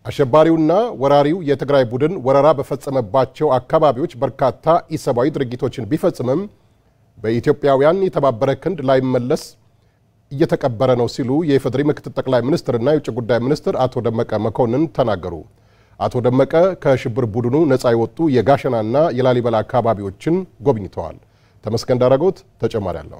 አሸባሪውና ወራሪው የትግራይ ቡድን ወረራ በፈጸመባቸው አካባቢዎች በርካታ ኢሰብአዊ ድርጊቶችን ቢፈጽምም በኢትዮጵያውያን የተባበረ ክንድ ላይመለስ እየተቀበረ ነው ሲሉ የኢፌዴሪ ምክትል ጠቅላይ ሚኒስትርና የውጭ ጉዳይ ሚኒስትር አቶ ደመቀ መኮንን ተናገሩ። አቶ ደመቀ ከሽብር ቡድኑ ነፃ የወጡ የጋሸናና የላሊበላ አካባቢዎችን ጎብኝተዋል። ተመስገን ዳረጎት ተጨማሪ አለው።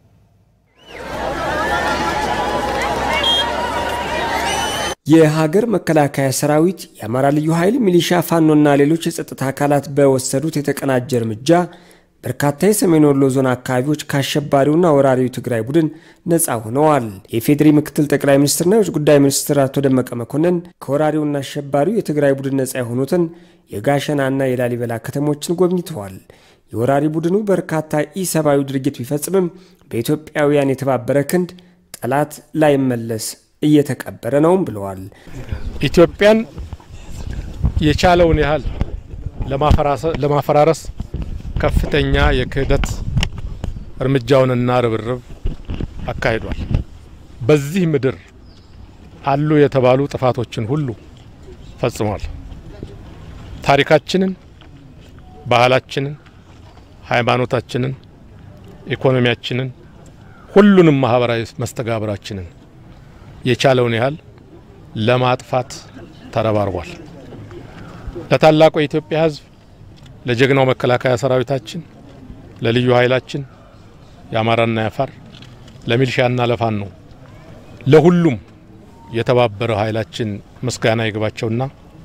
የሀገር መከላከያ ሰራዊት፣ የአማራ ልዩ ኃይል፣ ሚሊሻ፣ ፋኖና ሌሎች የጸጥታ አካላት በወሰዱት የተቀናጀ እርምጃ በርካታ የሰሜን ወሎ ዞን አካባቢዎች ከአሸባሪውና ወራሪው ትግራይ ቡድን ነፃ ሆነዋል። የኢፌዴሪ ምክትል ጠቅላይ ሚኒስትርና የውጭ ጉዳይ ሚኒስትር አቶ ደመቀ መኮንን ከወራሪውና አሸባሪው የትግራይ ቡድን ነፃ የሆኑትን የጋሸናና የላሊበላ ከተሞችን ጎብኝተዋል። የወራሪ ቡድኑ በርካታ ኢሰብአዊ ድርጊት ቢፈጽምም በኢትዮጵያውያን የተባበረ ክንድ ጠላት ላይመለስ እየተቀበረ ነውም ብለዋል። ኢትዮጵያን የቻለውን ያህል ለማፈራረስ ከፍተኛ የክህደት እርምጃውንና ርብርብ አካሂዷል። በዚህ ምድር አሉ የተባሉ ጥፋቶችን ሁሉ ፈጽሟል። ታሪካችንን፣ ባህላችንን፣ ሃይማኖታችንን፣ ኢኮኖሚያችንን፣ ሁሉንም ማህበራዊ መስተጋብራችንን የቻለውን ያህል ለማጥፋት ተረባርቧል። ለታላቁ የኢትዮጵያ ሕዝብ ለጀግናው መከላከያ ሰራዊታችን፣ ለልዩ ኃይላችን፣ የአማራና የአፋር፣ ለሚሊሻና ለፋኖ ለሁሉም የተባበረ ኃይላችን ምስጋና ይግባቸውና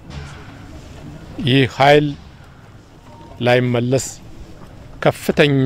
ይህ ኃይል ላይመለስ ከፍተኛ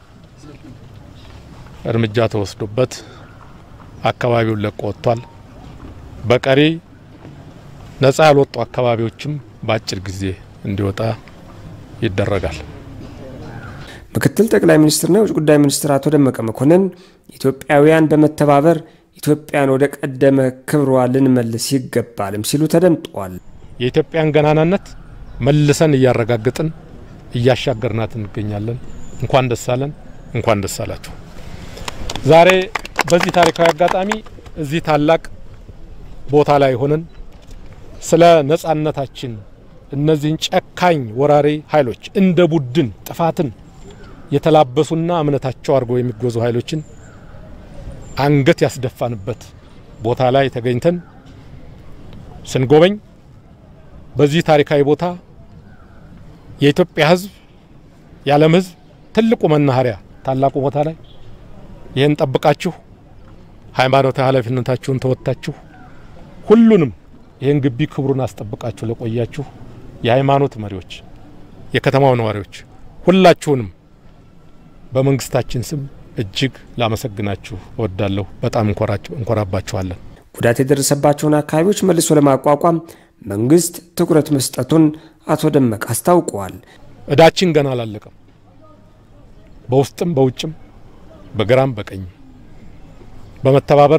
እርምጃ ተወስዶበት አካባቢውን ለቆ ወጥቷል። በቀሪ ነጻ ያልወጡ አካባቢዎችም በአጭር ጊዜ እንዲወጣ ይደረጋል። ምክትል ጠቅላይ ሚኒስትርና የውጭ ጉዳይ ሚኒስትር አቶ ደመቀ መኮንን ኢትዮጵያውያን በመተባበር ኢትዮጵያን ወደ ቀደመ ክብሯ ልንመልስ ይገባልም ሲሉ ተደምጠዋል። የኢትዮጵያን ገናናነት መልሰን እያረጋግጥን እያሻገርናት እንገኛለን። እንኳን ደስ አለን፣ እንኳን ደስ አላችሁ። ዛሬ በዚህ ታሪካዊ አጋጣሚ እዚህ ታላቅ ቦታ ላይ ሆነን ስለ ነጻነታችን እነዚህን ጨካኝ ወራሪ ኃይሎች እንደ ቡድን ጥፋትን የተላበሱና እምነታቸው አድርገው የሚጓዙ ኃይሎችን አንገት ያስደፋንበት ቦታ ላይ ተገኝተን ስንጎበኝ በዚህ ታሪካዊ ቦታ የኢትዮጵያ ሕዝብ የዓለም ሕዝብ ትልቁ መናኸሪያ ታላቁ ቦታ ላይ ይህን ጠብቃችሁ ሃይማኖታዊ ኃላፊነታችሁን ተወጥታችሁ ሁሉንም ይህን ግቢ ክብሩን አስጠብቃችሁ ለቆያችሁ የሃይማኖት መሪዎች፣ የከተማው ነዋሪዎች ሁላችሁንም በመንግስታችን ስም እጅግ ላመሰግናችሁ እወዳለሁ። በጣም እንኮራባችኋለን። ጉዳት የደረሰባቸውን አካባቢዎች መልሶ ለማቋቋም መንግስት ትኩረት መስጠቱን አቶ ደመቀ አስታውቀዋል። እዳችን ገና አላለቀም። በውስጥም በውጭም በግራም በቀኝ በመተባበር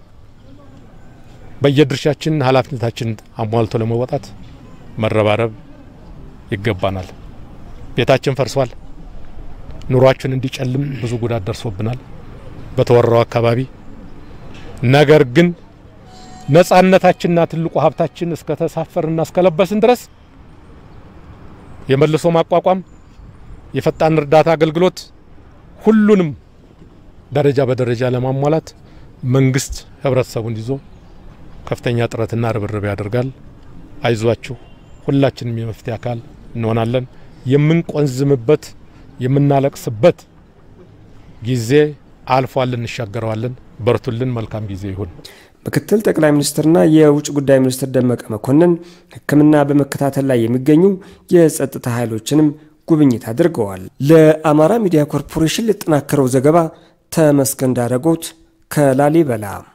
በየድርሻችን ኃላፊነታችን አሟልቶ ለመወጣት መረባረብ ይገባናል። ቤታችን ፈርሷል። ኑሯችን እንዲጨልም ብዙ ጉዳት ደርሶብናል በተወራው አካባቢ። ነገር ግን ነጻነታችንና ትልቁ ሀብታችን እስከ ተሳፈርና እስከለበስን ድረስ የመልሶ ማቋቋም የፈጣን እርዳታ አገልግሎት ሁሉንም ደረጃ በደረጃ ለማሟላት መንግስት ህብረተሰቡን ይዞ ከፍተኛ ጥረትና ርብርብ ያደርጋል። አይዟችሁ፣ ሁላችንም የመፍትሄ አካል እንሆናለን። የምንቆንዝምበት የምናለቅስበት ጊዜ አልፏል፣ እንሻገረዋለን። በርቱልን። መልካም ጊዜ ይሁን። ምክትል ጠቅላይ ሚኒስትርና የውጭ ጉዳይ ሚኒስትር ደመቀ መኮንን ሕክምና በመከታተል ላይ የሚገኙ የጸጥታ ኃይሎችንም ጉብኝት አድርገዋል። ለአማራ ሚዲያ ኮርፖሬሽን ለተጠናከረው ዘገባ ተመስገን ዳረጎት ከላሊበላ